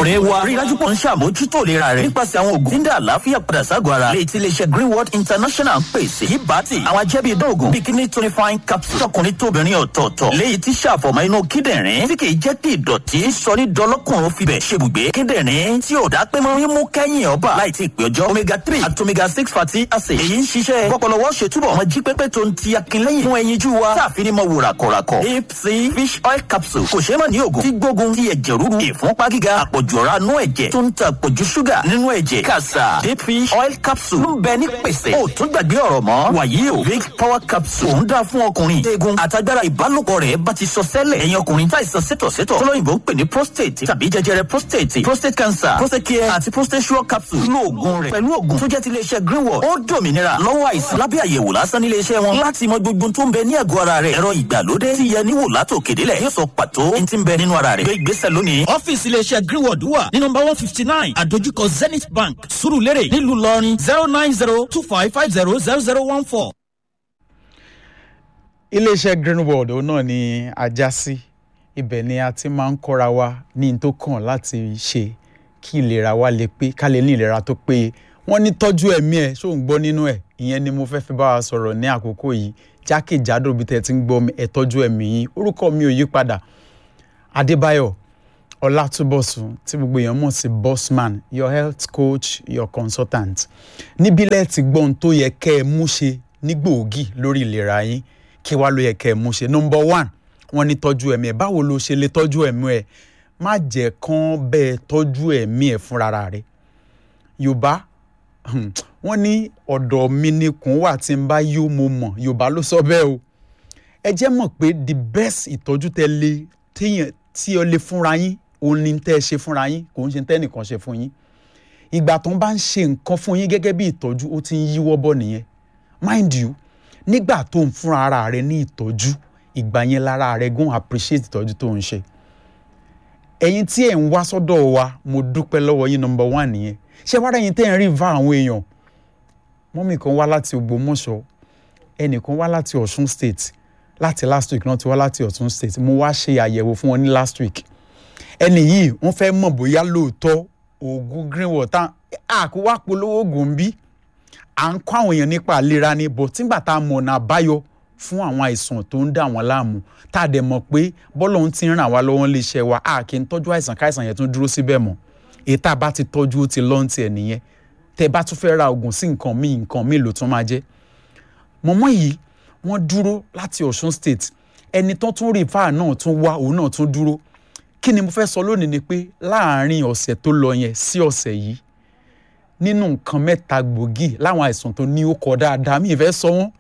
ọ̀rẹ́ wa rí i dájú pọ̀ ń ṣàmójútó ìlera rẹ̀ nípasẹ̀ àwọn oògùn tí ń dá àlàáfíà padà ságọ̀ ara lè ti iléeṣẹ́ greenwood international ń pèsè yìí bá ti àwọn ajẹ́bí ìdóògùn bikini tonifying capsule tọkùnrin tóbìnrin ọ̀tọ̀ọ̀tọ̀ léyìí tí ṣàfọ̀mọ́ inú kíndìnrín tí kì í jẹ́ kí ìdọ̀tí sọ ní dọlọ́kùnrin fibẹ̀ ṣebùgbé kíndìnrín tí ò dá pé mọ́ mímú kẹ́yìn ọba láì tí ì pé ọjọ́ omega three àti omega six fatty acid èyí ń ṣiṣẹ́ pọpọlọwọ́ ṣètúbọ̀ ọmọ jí pépé tó ń ti akínlẹ́yìn fún ẹyinjú wa táàfin ní mọ wò ràkọ̀ràkọ̀ deep sea fish oil capsule kò ṣeé mọ̀ ní oògùn tí gbógun ti ẹ̀jẹ̀ rúru ìfúnpá gíga àpọ̀jù ọ̀rá nú ẹ̀jẹ̀ tó ń ta àpọ̀jù ṣúgà nínú ẹ̀jẹ̀ kàṣà deep fish oil capsule ń bẹ ní pèsè ó tún gbàgbé ọ̀rọ̀ mọ́ wàyí o big power capsule ń dá fún ọkùnrin eegun àtagbára ìbálòpọ̀ rẹ̀ bá ti sọ sẹ́lẹ̀ ẹ̀yin ọkùnrin táìsàn sétọ̀sétọ̀ tọ́lọ́yìnbó ń pè ní prostate tàbí jẹjẹrẹ prostate prostate cancer prostate care àti prostate sure capsule lo oògùn rẹ̀ pẹ̀lú oògùn tó jẹ́ ti iléeṣẹ́ greenwood ó dòmìnira lọ́wọ́ àìsàn lábẹ́ àyẹ̀wò lásán nílé iṣẹ́ wọn láti mọ gbogbo tó ń bẹ ní ẹ̀gọ́ ara rẹ̀ ẹ̀rọ ìgbàlódé ti yẹ níwò látò kédélẹ̀ yóò sọ pàtó ní ti ń bẹ nínú ara rẹ̀ gbé ìgbésẹ̀ lónìí. ọ́fíìsì iléeṣẹ́ greenwood wà ní nọmba one fifty nine àdójúkọ zenith bank surulere nílùú lọrin zero nine zero two five five zero zero zero one four. iléeṣẹ́ greenwood òun náà ni ajá sí ibẹ̀ ni a ti máa ń kọ́ra wa ní n tó kàn láti ṣe kí ìlera wa lè pé ká lè ní ìlera tó péye wọ́n ní tọ́jú ẹ̀mí ẹ̀ ṣó ń gbọ́ nínú ẹ̀ ìyẹn ni mo fẹ́ fi bá wa sọ̀rọ̀ ní àkókò yìí jákèjádò bí tẹ́ ti ń gbọ́ mi ẹ̀ tọ́jú ẹ̀mí yín orúkọ mi ò yí padà adébáyọ̀ ọlátúbọ̀sùn tí gbogbo èèyàn mọ̀ sí bossman your health coach your consultant níbí lẹ́ẹ̀tì gbọ́n tó yẹ kẹ́ ẹ mú ṣe ní gbòógì lórí ìlera yín kí wá ló yẹ kẹ́ ẹ mú ṣe number one wọ́n ní tọ́jú ẹ̀mí ẹ̀ báwo ló ṣe lè tọ́jú ẹ̀mí ẹ̀ má jẹ́ kán bẹ́ẹ̀ tọ́jú ẹ̀mí ẹ̀ fúnra rẹ̀ yorùbá wọ́n ní ọ̀dọ̀ mi ni kùn wà tí n bá yó mo mọ̀ yorùbá ló sọ bẹ́ẹ̀ o ẹ jẹ́ mọ̀ pé the best ìtọ́jú tẹ́ lé téèyàn tí ọ lè fúnra yín òun ni tẹ́ ẹ ṣe fúnra yín kò ń ṣe tẹ́nìkan ṣe fún yín ìgbà tó ń bá ń ṣe nǹkan fún yín gẹ́gẹ́ bí ìtọ́jú ó ti ń yíwọ́ bọ̀ nìyẹn mind you nígbà tó ń fúnra ara rẹ ní ìtọ́jú ìgbà yẹn lára rẹ gún appreciate ìtọ́jú tó ń ṣe ẹ̀yin tí ẹ̀ ń wá sọ́dọ̀ wa mo dúpẹ́ lọ́wọ́ yín number one nìyẹn ṣé wàá rẹ̀yìn tẹ́ ẹ̀ ń rí va àwọn èèyàn mọ́mì kan wá láti Ògbómọ̀ṣọ́ ẹnìkan wá láti Ọ̀ṣun state láti last week náà ti wá láti Ọ̀ṣun state mo wá ṣe àyẹ̀wò fún wọn ní last week ẹnì yìí wọ́n fẹ́ mọ̀ bóyá lóòótọ́ oògùn greenwood tá àkó wá polówó oògùn bí à ń kọ́ àwọn èèyàn nípa àlera ni bọ̀ tígbà tá a mọ̀ ọ̀nà àbáyọ fún àwọn àìsàn tó ń dà wọ́n láàmú tá a dẹ̀ mọ̀ pé bọ́lọ̀ ń ti ràn wá lọ́wọ́ lè ṣe wa a kì í tọ́jú àìsàn káìsàn yẹn tún dúró síbẹ̀ mọ́ èyí tá a bá ti tọ́jú ó ti lọ́ǹtì ẹ̀ nìyẹn tẹ́ bá tún fẹ́ ra oògùn sí nǹkan míì nǹkan míì ló tún máa jẹ́ mọ̀mọ́ yìí wọ́n dúró láti Ọ̀ṣun state ẹni tó tún rí fáà náà tún wá òun náà tún dúró kí ni mo fẹ́ sọ lónìí ni pé láàárín ọ̀sẹ̀ tó lọ yẹn sí ọ̀sẹ̀ yìí nínú nǹkan mẹ́ta gbòógì láwọn àìsàn tó ní ó kọ dáadáa mi ì fẹ́ sọ wọ́n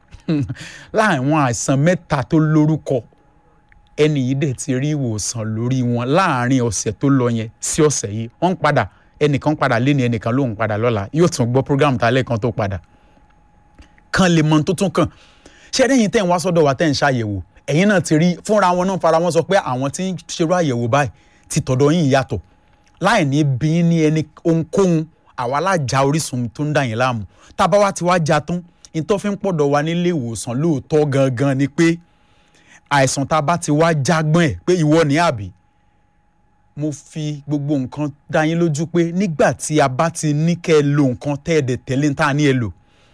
láwọn àìsàn mẹ́ta tó lórúkọ ẹni yìí dẹ̀ ti rí ìwòsàn lórí wọn láàárín ọ̀sẹ̀ tó lọ yẹn sí ọ̀sẹ̀ yìí wọ́n ń padà ẹnìkan padà lé ní ẹnìkan ló ń padà lọ́la yóò tún gbọ́ program tá a lẹ́ẹ̀kan tó padà kan lè mọ tó tún kàn ṣé ẹ̀yin tẹ̀ ń wá sọ́dọ̀ wa tẹ̀ ń ṣàyẹ̀wò ẹ̀yin náà ti rí fúnra wọn náà fara wọn sọ pé àwọn tí ń ṣerú àyẹ̀wò báyìí ti tọ̀dọ̀ yín yàtọ̀ láì ní bí ní ẹni ohunkóhun àwa alájà orísun tó ń dà yín láàmú tábà wá ti wá já tán ìtọ́ fi ń pọ̀dọ̀ wa nílé ìwòsàn lóòótọ́ gangan ni pé àìsàn tá a bá ti wá jágbọ́n ẹ̀ pé ìwọ ní àbí mo fi gbogbo nǹkan dá yín lójú pé nígbà tí a bá ti ní kẹ́ ẹ lo nǹkan tẹ́ ẹ dẹ̀ tẹ̀lé ní tá a ní ẹ lò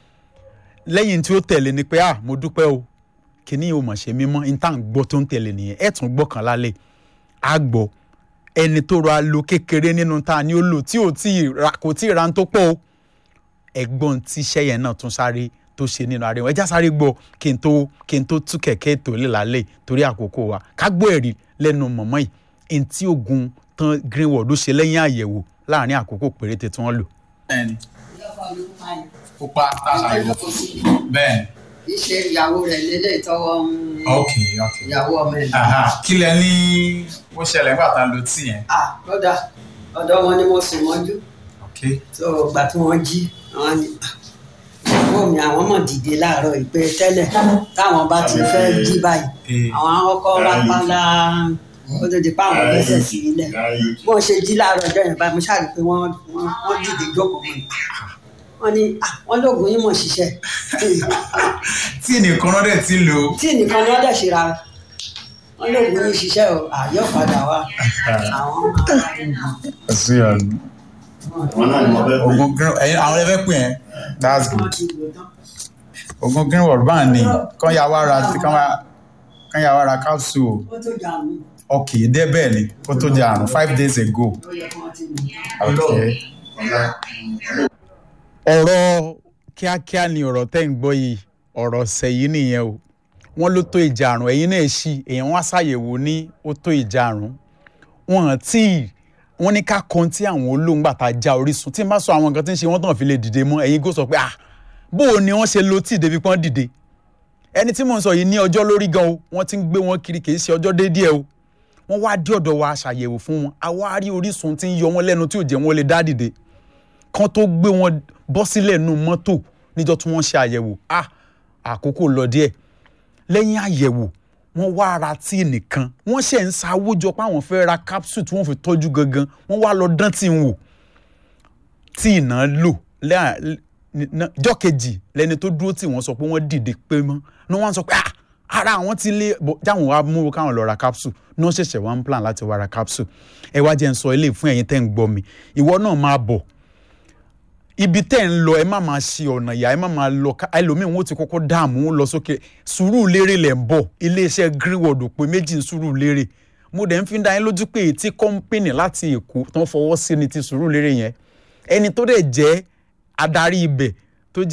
lẹ́yìn tí ó tẹ̀lé ni pé ah mo dúpẹ́ o kìíní ò mọ̀ ṣe mímọ́ ní tá à ń gbọ́ tó ń tẹ̀lé nìyẹn ẹ̀ tún gbọ́ kan lálẹ́ á gbọ́ ẹni tó ra lo kékeré nínú tá a ní ó lò tí ò tí ì ra kò tí ì ra ń tó pọ̀ o ẹ̀gbọ́n tí iṣẹ́ yẹn náà tún sáré tó ṣe nínú ara wọn ẹjá sáré gbọ́ kí n tó kí n tó tú kẹ̀kẹ́ ètò lè lálẹ́ torí àkókò wa ká gbọ́ ẹ̀rí lẹ́nu mọ̀mọ́ yìí ẹni tí oògùn tán greenwood ó ṣe lẹ́yìn àyẹ̀wò láàrin àkókò péréte tí wọ́n lò. bẹ́ẹ̀ni pupa tá a ṣàyẹ̀wò bẹ́ẹ̀ni. ìṣe ìyàwó rẹ̀ lélẹ̀ tọwọ́ ń ok ok. ìyàwó ọmọ ẹ̀. Aha, kí lẹ ní ó ṣẹlẹ̀ nígbà tá a lo tíì yẹn. ah lọ́dà ọ̀dọ̀ wọn ni mo sùn mọ́jú ok tó gbà tí wọ́n jí àwọn ni ah, ìyàwó mi àwọn mọ̀ dìde láàárọ̀ ìpè tẹ́lẹ̀ táwọn bá ti fẹ́ jí báyìí Eh. àwọn ọkọ̀ rápálá ó tó di pa àwọn gbẹ́sẹ̀ sí ilẹ̀ bó ṣe jí láàárọ̀ ọjọ́ yẹn báyìí mo ṣáà rí i pé wọ́n wọ́n- wọ́n dìde jókòó mọ́ ni wọ́n ní ah, wọ́n lóògùn yín mọ̀ ṣiṣẹ́ tíì nìkan náà dẹ̀ ti lò ó. tí nìkan ni wọ́n dẹ̀ ṣe ra wọ́n lóògùn yín ṣiṣẹ́ o àyọ̀ padà wá àwọn máa sí ọ̀nà. ogun green ẹyin àwọn ẹlẹ́fẹ́ pè ẹ́ that's wọ́n good ti lò tán. ogun greenwood bá ní kán yà wá ra kán wá- kán yà wá ra capsule ó tó jà mí ok dé bẹ́ẹ̀ ni kó tó jẹ àrùn five days ago ó yẹ kí wọ́n ti lò tán. ok. ọ̀rọ̀ kíákíá ni ọ̀rọ̀ tẹ́ ń gbọ́ yìí ọ̀rọ̀ ọ̀sẹ̀ yìí nìyẹn o wọ́n ló tó ìjà àrùn ẹ̀yin náà ṣì èèyàn wá ṣàyẹ̀wò ní ó tó ìjà àrùn wọn tí wọ́n ní ká kan tí àwọn olóńgbà tá a já orísun tí n bá sọ àwọn nǹkan tí ń ṣe wọ́n tàn fi lè dìde mọ́ ẹ̀yin gò sọ pé ah bó o ni wọ́n ṣe lo tí débi pọ́n dìde ẹni tí mò ń sọ yìí ní ọjọ́ lórí gan o wọ́n ti ń gbé wọn kiri kì í ṣe ọjọ́ déédéé o wọ́n wá dé ọ̀dọ̀ wa ṣàyẹ̀wò fún wọn àwa rí orísun tí ń yọ wọn lẹ́nu tí ò jẹ́ wọn lè dá dìde kan tó gbé wọn bọ́ sílẹ̀ nù mọ́tò níjọ́ tí wọ́n ṣe àyẹ̀wò ah àkókò lọ díẹ̀ lẹ́yìn àyẹ̀wò wọ́n wá ra tíì nìkan wọ́n ṣe ń sáwó jọ pé àwọn fẹ́ ra capsule tí wọ́n fi tọ́jú gangan wọ́n wá lọ dán tí ń wò tíì náà lò lẹ́yìn jọ́ kejì lẹ́ni tó dúró tí wọ́n sọ pé wọ́n dìde pé mọ́ ní wọ́n sọ pé ah ara àwọn ti lé bọ̀ jáwọn wá mú káwọn lọ ra capsule ní wọ́n ṣẹ̀ṣẹ̀ wá ń plan láti wá ra capsule ẹ wá jẹ́ ń sọ eléyìí fún ẹ̀yin tẹ́ ń gbọ́ mi ìwọ náà máa bọ̀ ibi tẹ́ ń lọ ẹ má máa ṣe ọ̀nà ìyá ẹ má máa lọ ká ẹlòmíín wọn ti kọ́kọ́ dààmú wọn lọ sókè sùúrù lérè lẹ̀ ń bọ̀ iléeṣẹ́ greenwood pé méjì ń sùúrù lérè mo dẹ̀ ń fi dá yín lójú pé ètí kọ́ńpìnì láti èkó tó ń fọwọ́ sí ni ti sùúrù lérè yẹn ẹni tó dẹ̀ jẹ́ adarí ibẹ̀